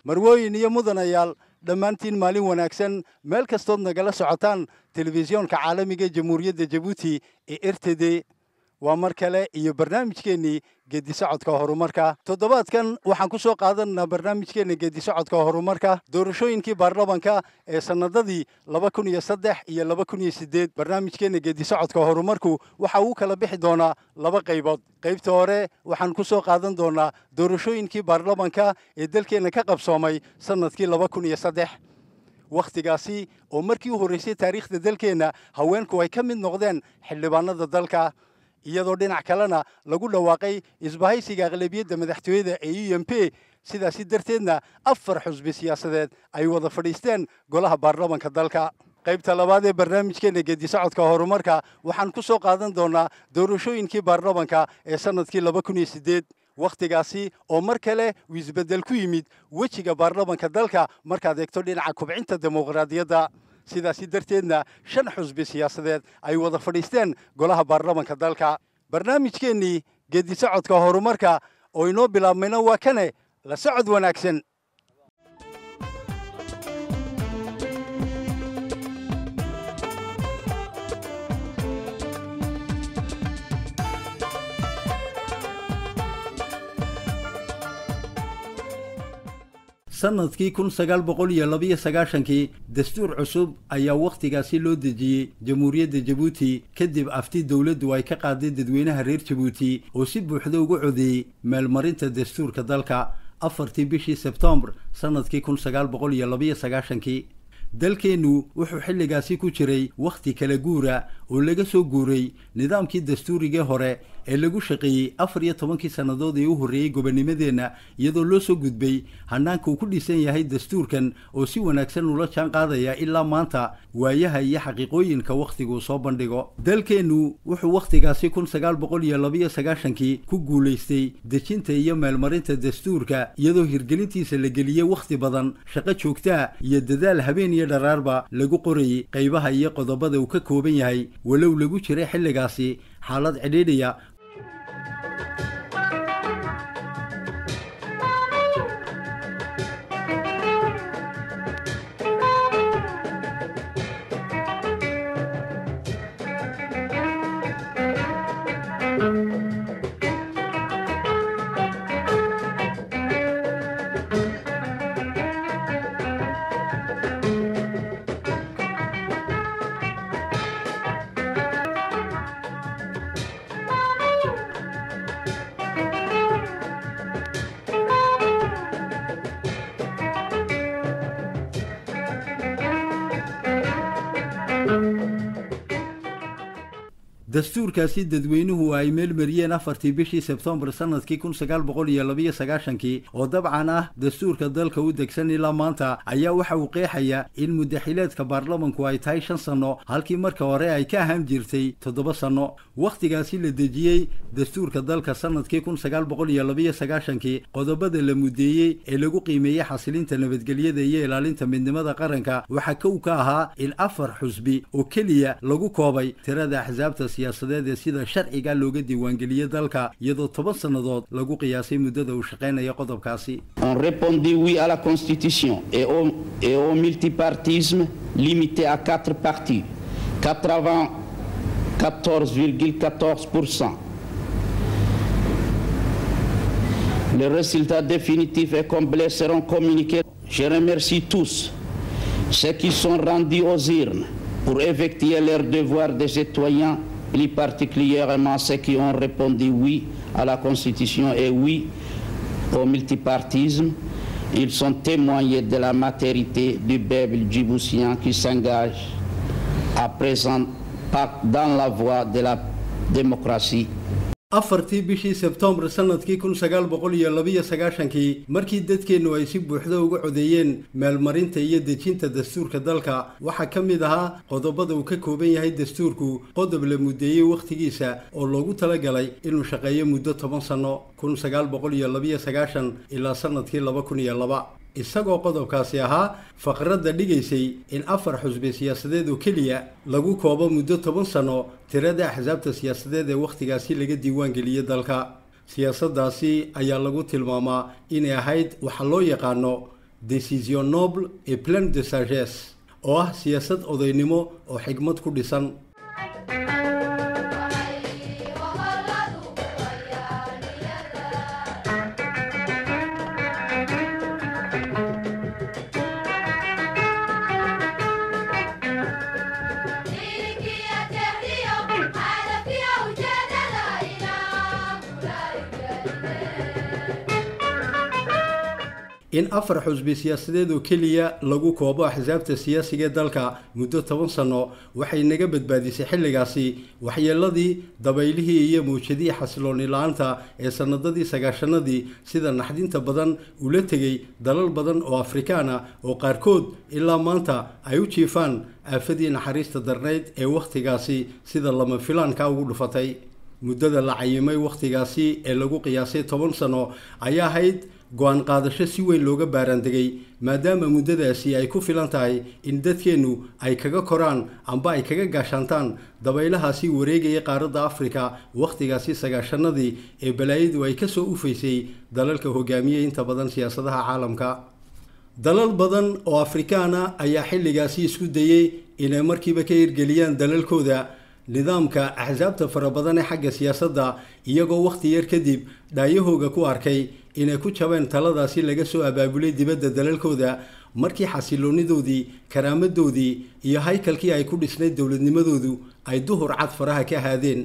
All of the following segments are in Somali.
marwooyin iyo mudanayaal dhammaantiin maalin wanaagsan meel kastood nagala socotaan telefisyoonka caalamiga jamhuuriyadda jabuuti ee r t d waa mar kale iyo barnaamijkeennii geedisocodka horumarka toddobaadkan waxaan ku soo qaadanaa barnaamijkeenna geedisocodka horumarka doorashooyinkii baarlamanka ee sannadadii laba kun iyo saddex iyo laba kun iyo siddeed barnaamijkeenna geedisocodka horumarku waxa uu kala bixi doonaa laba qaybood qaybta hore waxaan ku soo qaadan doonaa doorashooyinkii baarlamanka ee dalkeenna ka qabsoomay sannadkii laba kun iyo saddex wakhtigaasi oo markii u horraysay taariikhda dalkeenna haweenku ay ka mid noqdeen xildhibaanada dalka iyadoo dhinac kalena lagu dhawaaqay isbahaysiga aqlabiyadda madaxtooyada ee u m p sidaasi darteedna afar xusbi siyaasadeed ay wada fadhiisteen golaha baarlamanka dalka qaybta labaad ee barnaamijkeenna geedisocodka horumarka waxaan ku soo qaadan doonaa doorashooyinkii baarlamanka ee sannadkii laba kun iyo siddeed wakhtigaasi oo mar kale uu isbeddel ku yimid wejiga baarlamanka dalka markaad eegto dhinaca kubcinta dimuqraadiyadda sidaasi darteedna shan xusbi siyaasadeed ay wada fadhiisteen golaha baarlamanka dalka barnaamijkeennii geedisocodka horumarka oo inoo bilaabmayna waa kane la socod wanaagsan sanadkii kun sagaal boqol iyo labiyo sagaashankii dastuur cusub ayaa wakhtigaasi loo dejiyey jamhuuriyadda jabuuti kadib afti dowladdu ay ka qaaday dadweynaha reer jabuuti oo si buuxda ugu codeeyey meelmarinta dastuurka dalka afartii bishii sebtembar sannadkii kun sagaal boqol iyo labiyo sagaashankii dalkeennu wuxuu xilligaasi ku jiray wakhti kala guura oo laga soo guuray nidaamkii dastuurigii hore ee lagu shaqeeyey afar iyo tobankii sannadood ee u horreeyey gobonnimadeenna iyadoo loo soo gudbay hanaanka uu ku dhisan yahay dastuurkan oo si wanaagsan ula jaan qaadaya ilaa maanta waayaha iyo xaqiiqooyinka wakhtiguu soo bandhigo dalkeennu wuxuu wakhtigaasi kun sagaal boqol iyo labiyo sagaashankii ku guulaystay dejinta iyo meelmarinta dastuurka iyadoo hirgelintiisa la geliyey wakhti badan shaqo joogtaa iyo dadaal habeen iyo dharaarba lagu qorayay qaybaha iyo qodobada uu ka kooban yahay walow lagu jiray xilligaasi xaalad cidhiidhiya dastuurkaasi dadweynuhu ay meelmariyeen afartii bishii sebtembar sannadkii kun sagaal boqol iyo labiyo sagaashankii oo dabcan ah dastuurka dalka u degsan ilaa maanta ayaa waxa uu qeexaya in muddaxileedka baarlamanku ay tahay shan sanno halkii marka hore ay ka ahaan jirtay toddoba sanno wakhtigaasi la dejiyey dastuurka dalka sannadkii kun sagaal boqol iyo labiyo sagaashankii qodobada la muddeeyey ee lagu qiimeeyey xasilinta nabadgelyada iyo ilaalinta midnimada qaranka waxaa kow ka ahaa in afar xusbi oo keliya lagu koobay tirada axsaabta siyaasadeed ee sida sharciga looga diiwaangeliyey dalka iyadoo toban sannadood lagu qiyaasay muddada uu shaqaynaya qodobkaasi On répondit oui à la Constitution et au, et au multipartisme limité à quatre partis, 94,14%. Les résultats définitifs et complets seront communiqués. Je remercie tous ceux qui sont rendus aux urnes pour effectuer leur devoir de citoyens, plus particulièrement ceux qui ont répondu oui à la Constitution et oui au multipartisme. Ils sont témoignés de la matérité du peuple djiboutien qui s'engage à présent pas dans la voie de la démocratie afartii bishii sebtembar sannadkii kun sagaal boqol iyo labiyo sagaashankii markii dadkeennu ay si buuxda uga codeeyeen meelmarinta iyo dejinta dastuurka dalka waxaa ka mid ahaa qodobada uu ka kooban yahay dastuurku qodob la muddeeyey wakhtigiisa oo loogu talagalay inuu shaqeeyo muddo toban sanno kun sagaal boqol iyo labiyo sagaashan ilaa sannadkii laba kun iyo laba isagoo qodobkaasi ahaa faqradda dhigaysay in afar xusbi siyaasadeed oo keliya lagu koobo muddo toban sanno tirada axsaabta siyaasadeed ee wakhtigaasi laga diiwaan geliyey dalka siyaasaddaasi ayaa lagu tilmaamaa inay ahayd waxa loo yaqaano decision noble et pleine de sagesse oo ah siyaasad odaynimo oo xigmad ku dhisan in afar xusbi siyaasadeed oo keliya lagu koobo axsaabta siyaasiga ee dalka muddo toban sano waxay naga badbaadisay xilligaasi waxyeeladii dabaylihii iyo mawjadihii xasilooni la-aanta ee sanadadii sagaashanadii sida naxdinta badan ula tegay dalal badan oo afrikaan ah oo qaarkood ilaa maanta ay u jiifaan aafadii naxariista darnayd ee wakhtigaasi sida lama filaanka ugu dhufatay muddada la cayimay wakhtigaasi ee lagu qiyaasay toban sano ayaa ahayd go-aan qaadasho si weyn looga baaraandegay maadaama muddadaasi ay ku filan tahay in dadkeennu ay kaga koraan amba ay kaga gaashaantaan dabaylahaasi wareegaya qaaradda afrika wakhtigaasi sagaashanadii ee balaayadu ay kasoo ufaysay dalalka hogaamiyey inta badan siyaasadaha caalamka dalal badan oo afrikaana ayaa xilligaasi isku dayey inay markiiba ka hirgeliyaan dalalkooda nidaamka axsaabta fara badan ee xagga siyaasadda iyagoo wakhti yar kadib dhaayahooga ku arkay inay ku jabeen taladaasi laga soo abaabulay dibadda dalalkooda markii xasiloonidoodii karaamadoodii iyo haykalkii ay ku dhisnayd dowladnimadoodu ay duhur cad faraha ka haadeen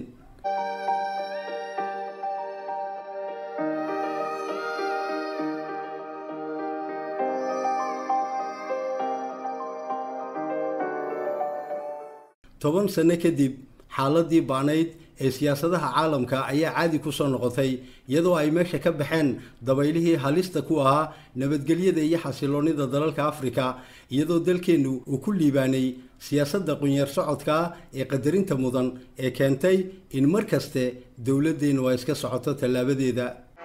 toban sano kadib xaaladii baanayd ee siyaasadaha caalamka ayaa caadi ku soo noqotay iyadoo ay meesha ka baxeen dabaylihii halista ku ahaa nabadgelyada iyo xasiloonida dalalka afrika iyadoo dalkeennu uu ku liibaanay siyaasadda qunyar socodka ee qadarinta mudan ee keentay in mar kaste dowladeennu ay iska socoto tallaabadeeda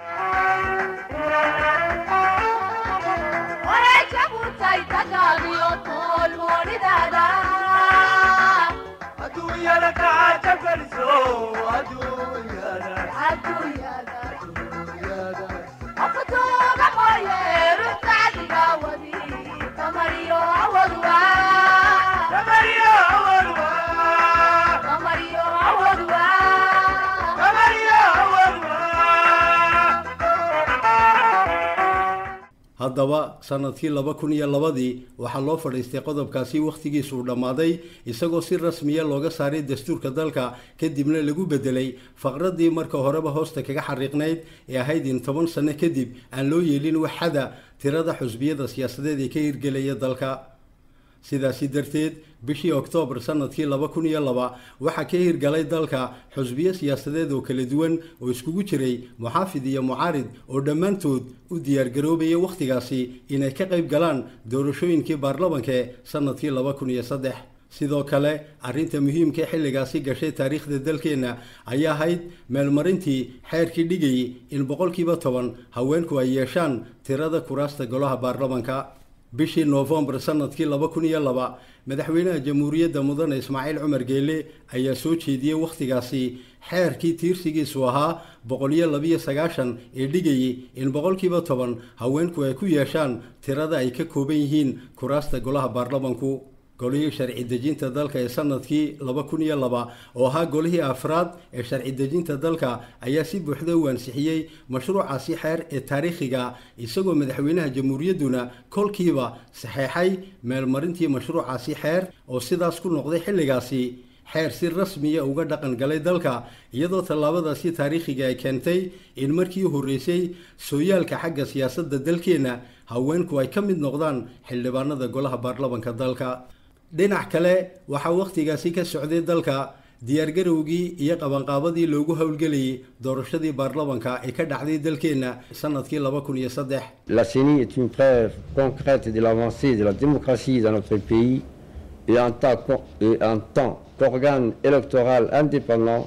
haddaba sanadkii laba kun iyo labadii waxaa loo fadhiistay qodobkaasi wakhtigiisu uu dhammaaday isagoo si rasmiya looga saaray dastuurka dalka kadibna lagu bedelay faqradii marka horeba hoosta kaga xariiqnayd ee ahayd in toban sano kadib aan loo yeelin waxada tirada xusbiyada siyaasadeed ee ka hirgelaya dalka sidaasi darteed bishii oktoobar sanadkii laba kun iyo laba waxaa ka hirgalay dalka xusbiyo siyaasadeed oo kala duwan oo iskugu jiray muxaafid iyo mucaarid oo dhammaantood u diyaargaroobaya wakhtigaasi inay ka qayb galaan doorashooyinkii baarlamankae sanadkii laba kun iyo saddex sidoo kale arrinta muhiimka xilligaasi gashay taariikhda dalkeenna ayaa ahayd meelmarintii xeerkii dhigayay in boqolkiiba toban haweenku ay yeeshaan tirada kuraasta golaha baarlamanka bishii noofembar sanadkii laba kun iyo laba madaxweynaha jamhuuriyadda mudane ismaaciil cumar geele ayaa soo jeediyey wakhtigaasi xeerkii tiirsigiisu ahaa boqol iyo labiyo sagaashan ee dhigayay in boqolkiiba toban haweenku ay ku yeeshaan tirada ay ka kooban yihiin kuraasta golaha baarlamanku golihii sharci dejinta dalka ee sanadkii laba kun iyo laba oo ahaa golihii afraad ee sharci dejinta dalka ayaa si buuxda u ansixiyey mashruucaasi xeer ee taariikhiga isagoo madaxweynaha jamhuuriyadduna kolkiiba saxeexay meelmarintii mashruucaasi xeer oo sidaas ku noqday xilligaasi xeer si rasmiya uga dhaqan galay dalka iyadoo tallaabadaasi taariikhiga ay keentay in markii horreysay sooyaalka xagga siyaasadda dalkeenna haweenku ay ka mid noqdaan xildhibaanada golaha baarlamanka dalka dhinac kale waxaa wakhtigaasi ka socday dalka diyaargarowgii iyo qabanqaabadii loogu howlgelayay doorashadii baarlamanka ee ka dhacday dalkeenna sanadkii laba kun iyo saddex La CENI est une preuve concrète de l'avancée de la démocratie dans notre pays et en tant qu'o- et en tant qu'organe électoral indépendant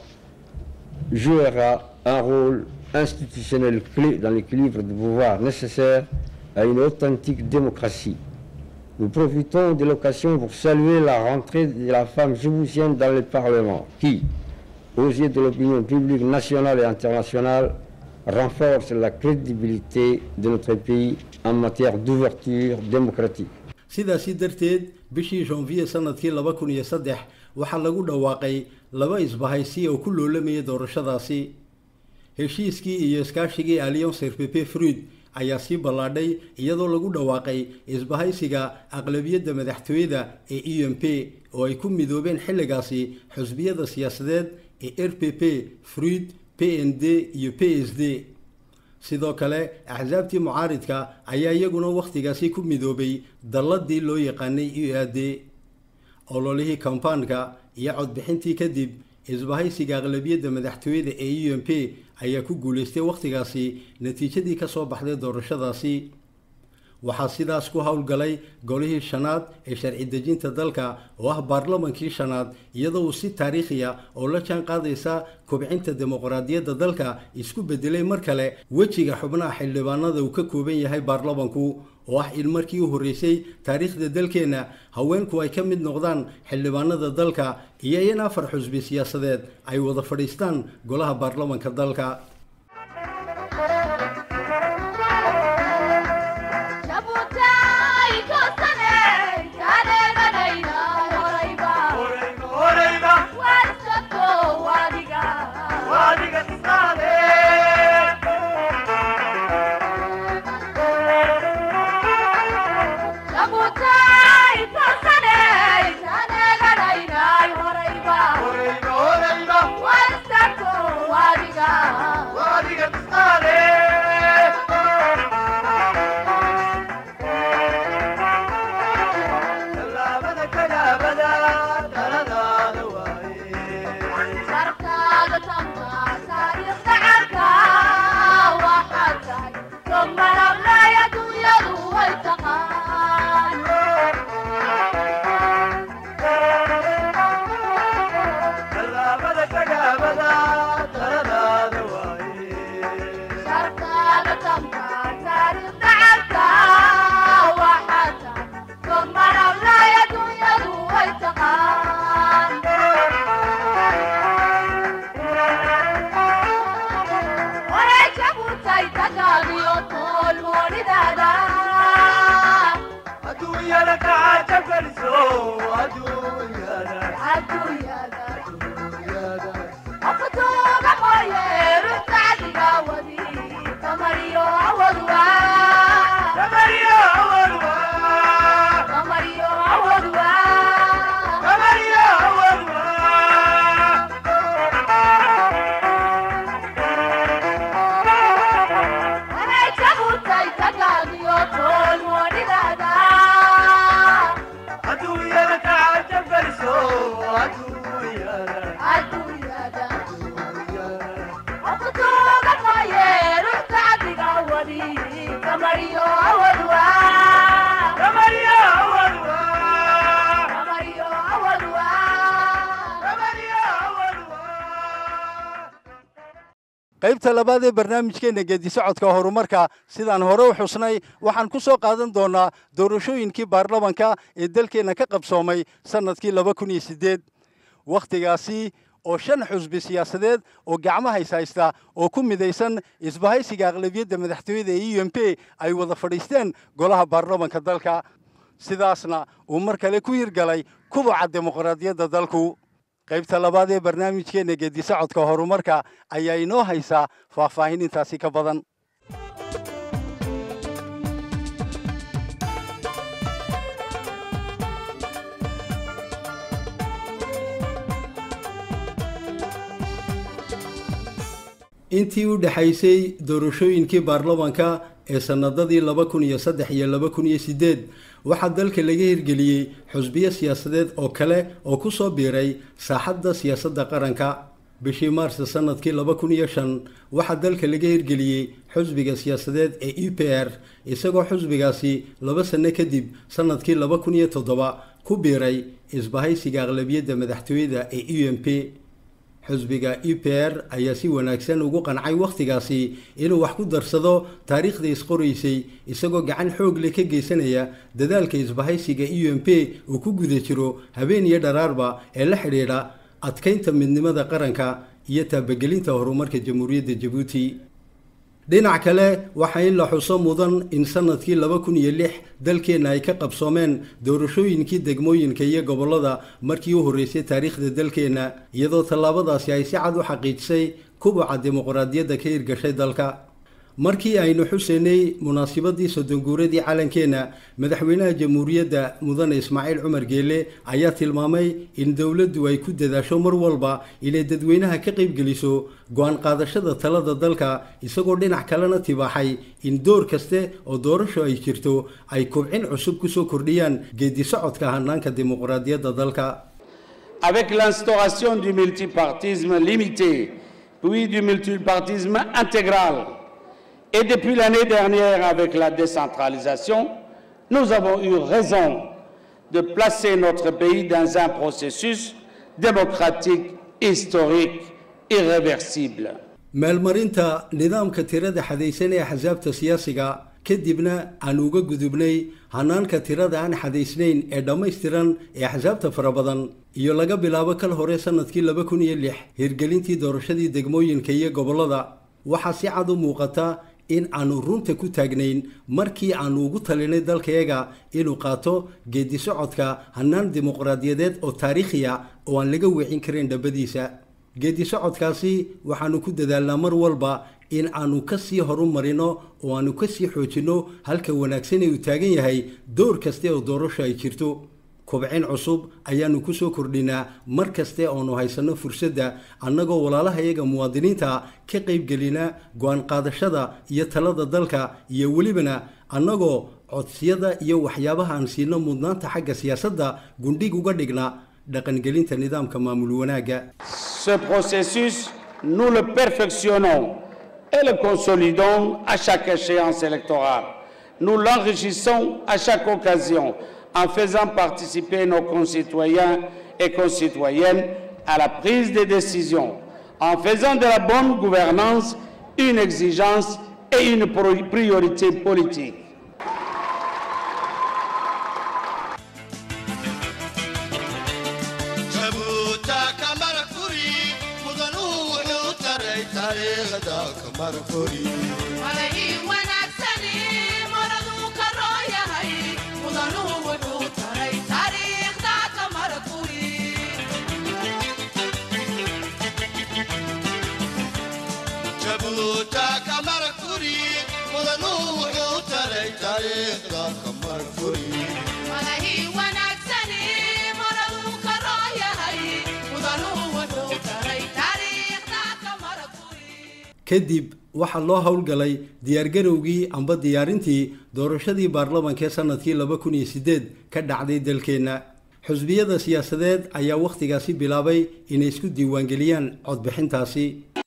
jouera un rôle institutionnel clé dans l'équilibre de pouvoir nécessaire à une authentique démocratie. Nous profitons de l'occasion pour saluer la rentrée de la femme djiboutienne dans le Parlement qui, aux yeux de l'opinion publique nationale et internationale, renforce la crédibilité de notre pays en matière d'ouverture démocratique. sidaasi darteed bishii janvier sanadkii laba kun iyo saddex waxaa lagu dhawaaqay laba isbahaysi oo ku loolamaya doorashadaasi heshiiskii iyo iskaashigii alliance rpp fruid ayaa sii ballaadhay iyadoo lagu dhawaaqay isbahaysiga aqlabiyadda madaxtooyada ee e m p oo ay ku midoobeen xilligaasi xusbiyada siyaasadeed ee r p p fruid p n d iyo p s d sidoo kale axsaabtii mucaaridka ayaa iyaguna wakhtigaasi ku midoobay dalladii loo yaqaanay u a d ololihii kambaanka iyo codbixintii kadib isbahaysiga aqlabiyadda madaxtooyada ee u m p ayaa ku guulaystay wakhtigaasi natiijadii ka soo baxday doorashadaasi waxaa sidaas ku howlgalay golihii shanaad ee sharci dejinta dalka oo ah baarlamankii shanaad iyadoo uu si taariikhiya oo la jaan qaadaysa kobcinta dimuqraadiyadda dalka isku bedelay mar kale wejiga xubnaha xildhibaanada uu ka kooban yahay baarlamanku oo ah in markii u horreysay taariikhda dalkeenna haweenku ay ka mid noqdaan xildhibaanada dalka iyo in afar xusbi siyaasadeed ay wada fadhiistaan golaha baarlamanka dalka qaybta labaad ee barnaamijkeenna geedisocodka horumarka sidaan hore u xusnay waxaan ku soo qaadan doonaa doorashooyinkii baarlamanka ee dalkeenna ka qabsoomay sannadkii laba kun iyo siddeed wakhtigaasi oo shan xusbi siyaasadeed oo gacmahays haysta oo ku midaysan isbahaysiga aqlabiyadda madaxtooyada ee u m p ay wada fadhiisteen golaha baarlamanka dalka sidaasna uu mar kale ku hirgalay kubaca dimuqraadiyadda dalku qaybta labaad ee barnaamijkeenna geedisocodka horumarka ayaa inoo haysaa faahfaahin intaasi ka badan intii u dhexaysay doorashooyinkii baarlamanka ee sannadadii laba kun iyo saddex iyo laba kun iyo siddeed waxaa dalka laga hirgeliyey xusbiyo siyaasadeed oo kale oo ku soo biiray saaxadda siyaasadda qaranka bishii maars sanadkii laba kun iyo shan waxaa dalka laga hirgeliyey xusbiga siyaasadeed ee e p r isagoo xusbigaasi laba sanno kadib sanadkii laba kun iyo toddoba ku biiray isbahaysiga aqlabiyadda madaxtooyada ee u m p xusbiga e p r ayaa si wanaagsan ugu qancay wakhtigaasi inuu wax ku darsado taariikhda isqoraysay isagoo gacan xoog leh ka geysanaya dadaalka isbahaysiga e m p uu ku guda jiro habeen iyo dharaarba ee la xidhiidha adkaynta midnimada qaranka iyo taabagelinta horumarka jamhuuriyadda jabuuti dhinac kale waxaa in la xuso mudan in sanadkii laba kun iyo lix dalkeenna ay ka qabsoomeen doorashooyinkii degmooyinka iyo gobollada markii u horreysay taariikhda dalkeenna iyadoo tallaabadaasi ay si cad u xaqiijisay kubaca dimuqraadiyadda ka hirgashay dalka markii aynu xuseynay munaasibadii soddonguuradii calankeenna madaxweynaha jamhuuriyadda mudane ismaaciil cumar geele ayaa tilmaamay in dowladdu ay ku dadaasho mar walba inay dadweynaha ka qaybgeliso go-aan qaadashada talada dalka isagoo dhinac kalena tibaaxay in door kaste oo doorasho ay jirto ay kubcin cusub kusoo kordhiyaan geedi socodka hanaanka dimuqraadiyadda dalka avec l'instauration du multipartisme limité puis du multipartisme intégral Et depuis l'année dernière, avec la décentralisation, nous avons eu raison de placer notre pays dans un processus démocratique, historique, irréversible. meelmarinta nidaamka tirada xadaysan ee axsaabta siyaasiga kadibna aan uga gudubnay hanaanka tirada aan xadaysnayn ee dhammaystiran ee axsaabta fara badan iyo laga bilaabo kal hore sanadkii laba kun iyo lix hirgelintii doorashadii degmooyinka iyo gobollada waxaa si cad u muuqata in aanu runta ku taagnayn markii aanu ugu talinay dalkayaga inuu qaato geedi socodka hannaan dimuqraadiyadeed oo taariikhiya oo aan laga weecin karin dhabbadiisa geedi socodkaasi waxaanu ku dadaalnaa mar walba in aanu ka sii horu marino oo aanu ka sii xoojinno halka wanaagsan ee uu taagan yahay door kaste oo doorasho ay jirto kobcin cusub ayaanu ku soo kordhinaa mar kaste oonu haysanno fursadda annagoo walaalahayaga muwaadiniinta ka qaybgelina go-aan qaadashada iyo talada dalka iyo welibana annagoo codsiyada iyo waxyaabaha aan siino mudnaanta xagga siyaasadda gundhig uga dhigna dhaqangelinta nidaamka maamul wanaagga Ce processus, nous le perfectionnons et le consolidons à chaque échéance électorale. Nous l'enrichissons à chaque occasion en faisant participer nos concitoyens et concitoyennes à la prise des décisions, en faisant de la bonne gouvernance une exigence et une priorité politique. kadib waxaa loo howlgalay diyaargarowgii amba diyaarintii doorashadii baarlamanka ee sanadkii laba kun iyo sideed ka dhacday dalkeenna xusbiyada siyaasadeed ayaa wakhtigaasi bilaabay inay isku diiwaangeliyaan codbixintaasi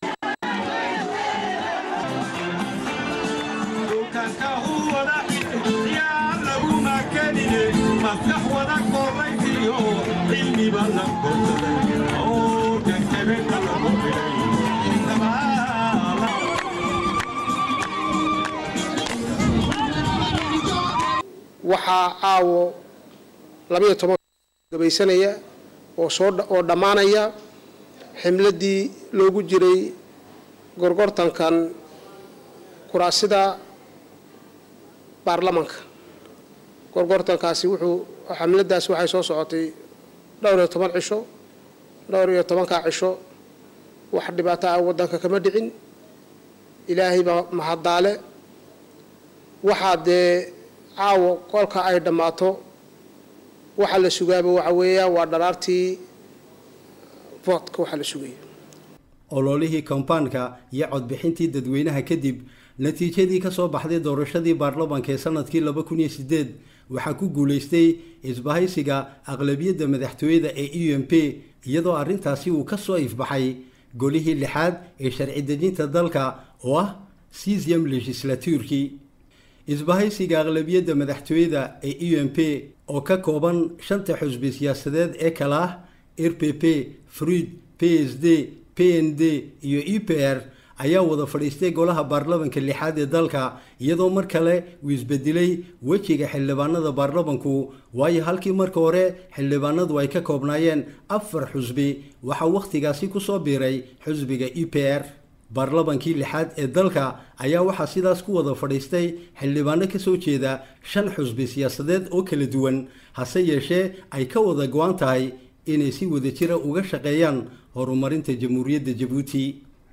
waxaa caawo labayo toban gabaysanaya oo soo oo dhammaanaya ximladii loogu jiray gorgortankan kuraasida baarlamanka gorgortankaasi wuxuu xamladaasi waxay soo socotay dhowr iyo toban cisho dhowr iyo tobankaa cisho wax dhibaato ah waddanka kama dhicin ilaahay baa mahaddaale waxaa dee caawo kolka ay dhammaato waxa la sugaaba waxa weeyaan waa dharaartii voodka waxaa la sugaya ololihii kombaanka iyo codbixintii dadweynaha kadib natiijadii ka soo baxday doorashadii baarlamanka ee sanadkii laba kun iyo sideed waxaa ku guulaystay isbahaysiga aqlabiyadda madaxtooyada ee e m p iyadoo arrintaasi uu ka soo ifbaxay golihii lixaad ee sharci dejinta dalka oo ah cesium legislaturkii isbahaysiga aqlabiyadda madaxtooyada ee e m p oo ka kooban shanta xusbi siyaasadeed ee kala ah r p p fruid p s d p n d iyo e p r ayaa wada fadhiistay golaha baarlamanka lixaad ee dalka iyadoo mar kale uu isbedelay wejiga xildhibaanada baarlamanku waayo halkii marka hore xildhibaanadu ay ka koobnaayeen afar xusbi waxaa wakhtigaasi kusoo biiray xusbiga e p r baarlamankii lixaad ee dalka ayaa waxaa sidaas ku wada fadhiistay xildhibaano ka soo jeeda shan xusbi siyaasadeed oo kala duwan hase yeeshee ay ka wada go-an tahay inay si wadajira uga shaqeeyaan horumarinta jamhuuriyadda jabuuti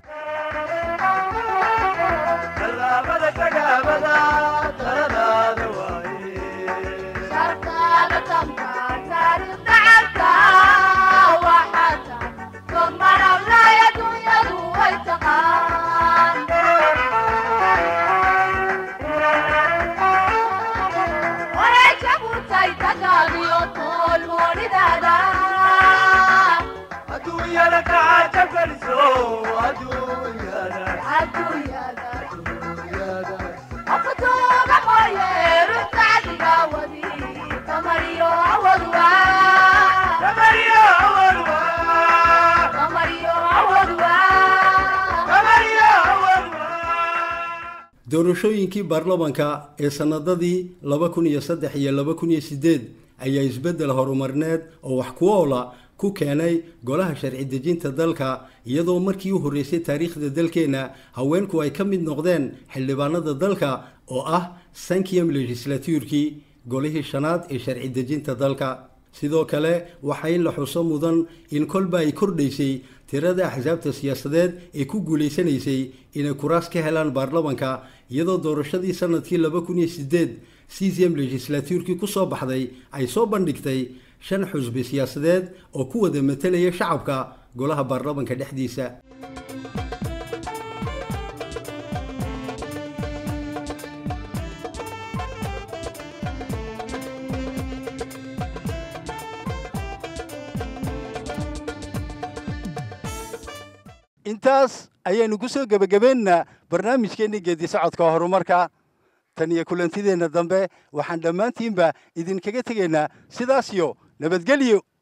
doorashooyinkii baarlamanka ee sanadadii laba kun iyo saddex iyo laba kun iyo sideed ayaa isbeddel horumarineed oo wax ku oola ku keenay golaha sharci dejinta dalka iyadoo markii u horreysay taariikhda dalkeenna haweenku ay ka mid noqdeen xildhibaanada dalka oo ah sankiyam legislatuurkii golihii shanaad ee sharci dejinta dalka sidoo kale waxaa in la xuso mudan in kolba ay kordhaysay tirada axsaabta siyaasadeed ee ku guulaysanaysay inay kuraas ka helaan baarlamanka iyadoo doorashadii sanadkii laba kun iyo sideed cesium legislatuurkii ku soo baxday ay soo bandhigtay shan xusbi siyaasadeed oo ku wada matelaya shacabka golaha baarlamanka dhexdiisa intaas ayaynu ku soo gebagabeynaa barnaamijkeenni geedi socodka horumarka tan iyo kulantideenna dambe waxaan dhammaantiinba idinkaga tegaynaa sidaas iyo nabadgelyo